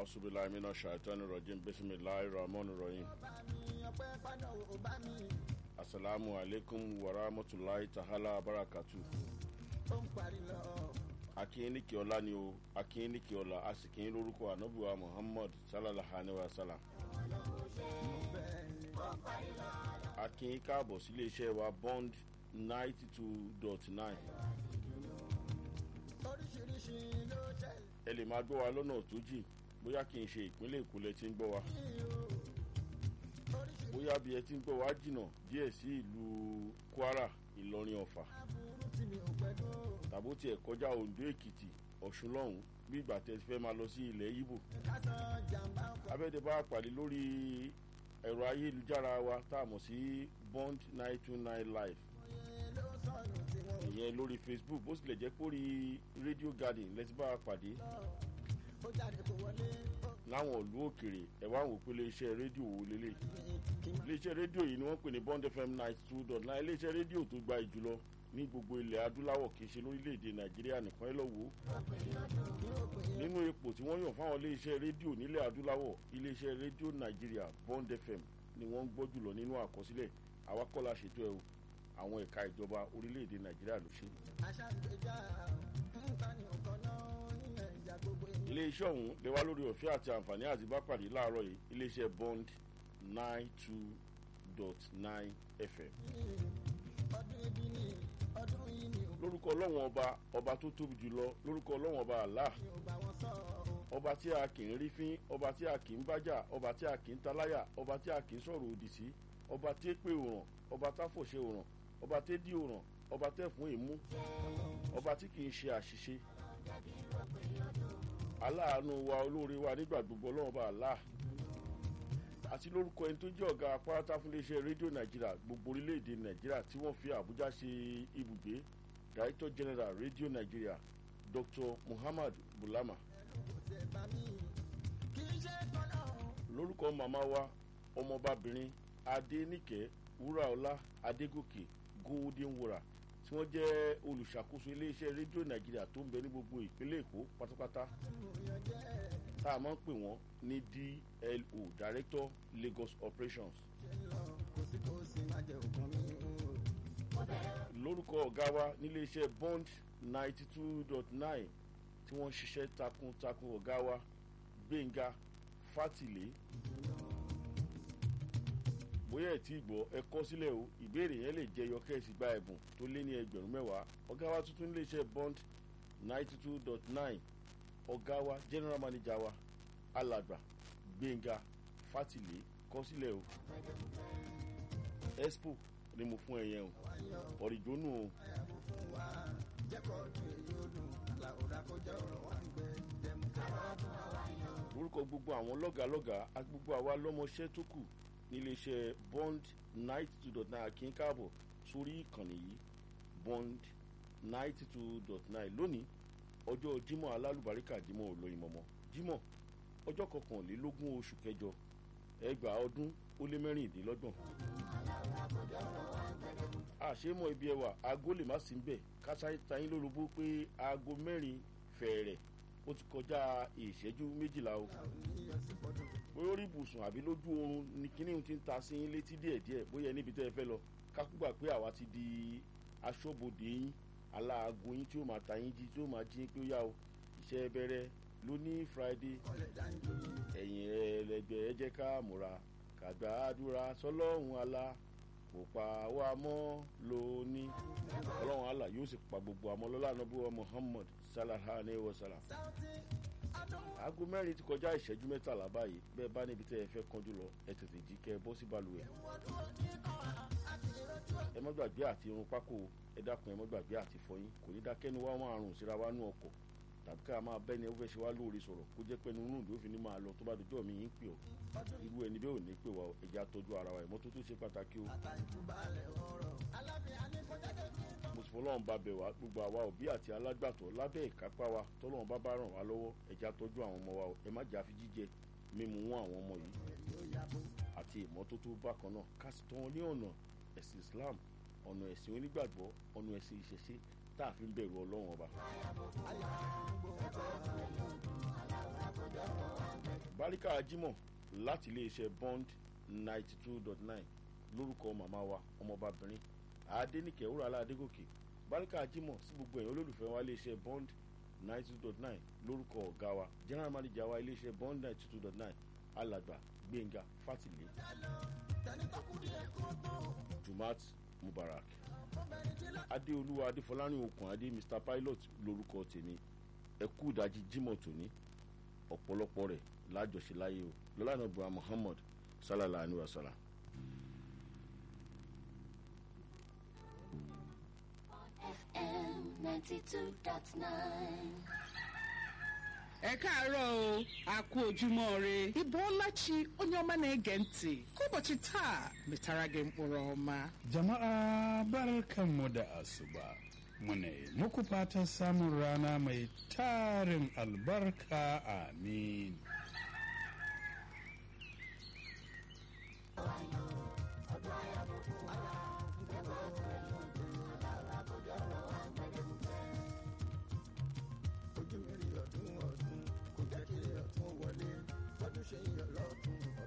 asubilayi mina shaitani rajim bisimilayi rahman rahim asalaamu aleykum wa rahmatulahi tahala barakatu. akínyìnìkì ọlá ni o akínyìnìkì ọlá a sì kínyìn lórúkọ anabiwa muhammad sallallahu alayhi wa sallam. akínyìn káàbọ̀ sílé iṣẹ́ wa bond ninety two dot nine. ẹ lè máa gbọ́ wa lọ́nà tó jìn bóyá kì í ṣe ìpínlẹ̀ èkó lẹ ti ń gbọ́ wa bóyá bí ẹ ti ń gbọ́ wa jìnnà díẹ̀ sí ìlú kwara ìlọrin ọ̀fà tàbó tiẹ̀ kọjá ondo èkìtì ọ̀ṣun lọ́hùn bí ìgbà tẹ fẹ́ máa lọ sí ilẹ̀ ibo abẹ́dẹ bá pàdé lórí ẹ̀rọ ayélujára wa tá a mọ̀ sí bond nine two nine live ìyẹn lórí facebook bó tilẹ̀ jẹ́ pé orí radio garden lẹ́tí bá a pàdé láwọn ìlú òkèrè ẹ wá wò pé iléeṣẹ́ rédíò wo lélẹ̀ iléeṣẹ́ rédíò yìí ni wọ́n pè ní bond fm ninety two dot nine iléeṣẹ́ rédíò tó gba ìjùlọ ní gbogbo ilẹ̀ adúláwọ̀ kì í ṣe lórílẹ̀‐èdè nàìjíríà nìkan ẹ lọ wò ó nínú ipò tí wọ́n yàn fáwọn iléeṣẹ́ rédíò nílẹ̀ adúláwọ̀ iléeṣẹ́ rédíò nàìjíríà bond fm ni wọ́n ń gbọ́ jùlọ nínú àkọsílẹ̀ àwa kọ́ la ṣètò ẹ̀ o àwọn ẹ̀ka ìjọba orílẹ̀‐èdè nàìjíríà ló ṣe. iléeṣẹ́ ọ̀hún lè wá lórí ọ̀fẹ́ àti àǹfààní àti bá pàdé láàárọ̀ yìí iléeṣẹ́ bond nine two dot nine fm. lórúkọ ọlọ́wọ́n ọba ọba tó tóbi jùlọ lórúkọ ọlọ́wọ́n ọba àlá ọba tí a kì í rí fín ọba tí a kì í bájà ọba tí a kì í taláyà ọba tí a kì í sọ̀rọ̀ òdì sí ọba tí èpè òràn ọba táfòṣe òràn ọba tí dí òràn ọba tẹ́ fún ìmú ọba tí kì í ṣe àṣìṣe aláàánú wa olóore wa nígbà gbogbo ọlọ́run bá àlá àti lórúkọ ẹni tó jẹ́ ọ̀gá apáráta fún iléeṣẹ́ rédíò nàìjíríà gbogbo orílẹ̀-èdè nàìjíríà tí wọ́n fi àbújá ṣe ibùgbé director general rédíò nàìjíríà dr muhammad bulama lórúkọ màmá wa ọmọbabìnrin adéníkẹ́ wúràọlá adégòkè golden wura tí wọ́n jẹ́ olùṣàkóso iléeṣẹ́ rédíò nàìjíríà tó ń bẹ ní gbogbo ìpínlẹ̀ èkó pátápátá tá a máa ń pè wọ́n ní dlo director lagos operations. lórúkọ ọ̀gá wa níléeṣẹ́ bond ninety two dot nine tí wọ́n ń ṣiṣẹ́ takuntakun ọ̀gá wa gbẹ̀ngà fátìlé bóyá ẹ̀ tí gbọ́ ẹ kọ́ sílẹ̀ o ìbéèrè yẹn lè jẹyọ kẹ́sì gba ẹ̀bùn tó lé ní ẹgbẹ̀rún mẹ́wàá ọ̀gá wa tuntun iléeṣẹ́ bond ninety two dot nine ọ̀gá wa general manager wa alàgbà gbẹ̀ngà fátìlé kọ́ sílẹ̀ o expo ni mo fún ẹ yẹn o ọ̀rìjónù o. orúkọ gbogbo àwọn lọ́gàálọ́gàá àti gbogbo àwa lọ́mọṣẹ́ tó kù níléeṣẹ́ bond ninety two dot nine kí n káàbọ̀ sórí ìkànnì yìí bond ninety two dot nine lónìí ọjọ́ jimoh alálùbáríkà jimoh olóyin mọ́mọ́ jimoh ọjọ́ kọkànlélógún oṣù kẹjọ ẹgbàá ọdún ó lé mẹ́rìndínlọ́gbọ̀n. àṣemọ ibi ẹwà aago lè má sí bẹ́ẹ̀ kásáyé tayín lólobó pé aago mẹ́rin fẹ̀ẹ̀rẹ̀ ó ti kọjá ìṣẹ́jú méjìlá o bóyá orí ibùsùn àbí lójú oorun ni kíní ti ń ta sí yín létí díẹ̀díẹ̀ bóyá níbi tẹ́ ẹ fẹ́ lọ kákúgbà pé àwa ti di aṣọ́bodè yín aláàgó yín tí ó máa ta yín jí tí ó máa jí pé ó yá o iṣẹ́ bẹ̀rẹ̀ lóní friday ẹ̀yìn ẹlẹgbẹ́ ẹ jẹ́ ká múra kàgbà àdúrà sọlọ́run alá kò pa wá mọ́ lóní ọlọ́run alá yóò sì pa gbogbo àmọ́ lọ́la nàbúwọ́ muhammad sallallahu alayhi wa sallam aago mẹ́rin ti kọjá ìṣẹ́jú mẹ́tàlá báyìí bẹ́ẹ̀ bá níbi tẹ́ ẹ fẹ́ kánjú lọ ẹ tètè jí kẹ́ ẹ bọ́ sí balùwẹ̀. ẹ má gbàgbé àti irun pákó ẹ dákun ẹ má gbàgbé àti fọyín kò ní dákẹ́nu wá máa rùn síra wá nú ọkọ̀ tàbí ká máa bẹ́ni ó fẹ́ ṣe wá lóore sọ̀rọ̀ kó jẹ́ pẹ́ni inú ìdó fi ní máa lọ tó bá dojọ́ mi yín pè ọ́ irú ẹni bẹ́ẹ̀ ò ní pè wá ẹ̀jẹ̀ àtọ́jú ara wa ìmọ́tótó ṣe pàtàkì o. mo sì fọlọ́run bá bẹ̀ wá gbogbo àwa òbí àti alágbàtọ́ lábẹ́ ìkápá wa tọ́lọ́run bá bá ràn wá lọ́wọ́ ẹ̀jẹ̀ àtọ́jú àwọn ọmọ wa ẹ má jà fi jíjẹ mímu wọn àwọn ọmọ yìí àti ìmọ́tótó bákan náà ká sì tọ́ wọn ní ọ̀nà ẹ̀sìn islam ọ̀nà ẹ̀sìn onígbàgbọ́ ọ̀nà ẹ̀sìn ìṣẹ̀ṣe tá a fi ń bẹ̀rù ọlọ́run ọba. báríkà jimoh láti iléeṣẹ́ bond ninety two dot nine lórúkọ màmá wa ọmọbabìnrin adẹnìkẹ́ wúrà adégòkè báríkà jimoh sí gbogbo ẹ̀yàn olólùfẹ́ wa iléeṣẹ́ bond ninety two dot nine lórúkọ ọ̀gá wa general manager wa iléeṣẹ́ bond ninety two dot nine alàgbà gbẹ̀ngà fátìlẹ́ jumat mubarak adéolúwa adéfọlárìn okùn adé mr pilot lórúkọ tèmi ẹkú ìdajì jimoh tòní ọ̀pọ̀lọpọ̀ rẹ̀ lájọṣe láyé o lọ́lànà bua muhammad sallallahu alayhi wa sallam. FM 92.9. ẹ káàárọ̀ o a kú ojúmọ́ re ịbọọlachi onye ọma na-ege ntị ka ụbọchị taa metara gị mkpụrụ ọma Jama'a barkanmu da asuba. Muna yi muku fatan samun rana mai tarin albarka amin.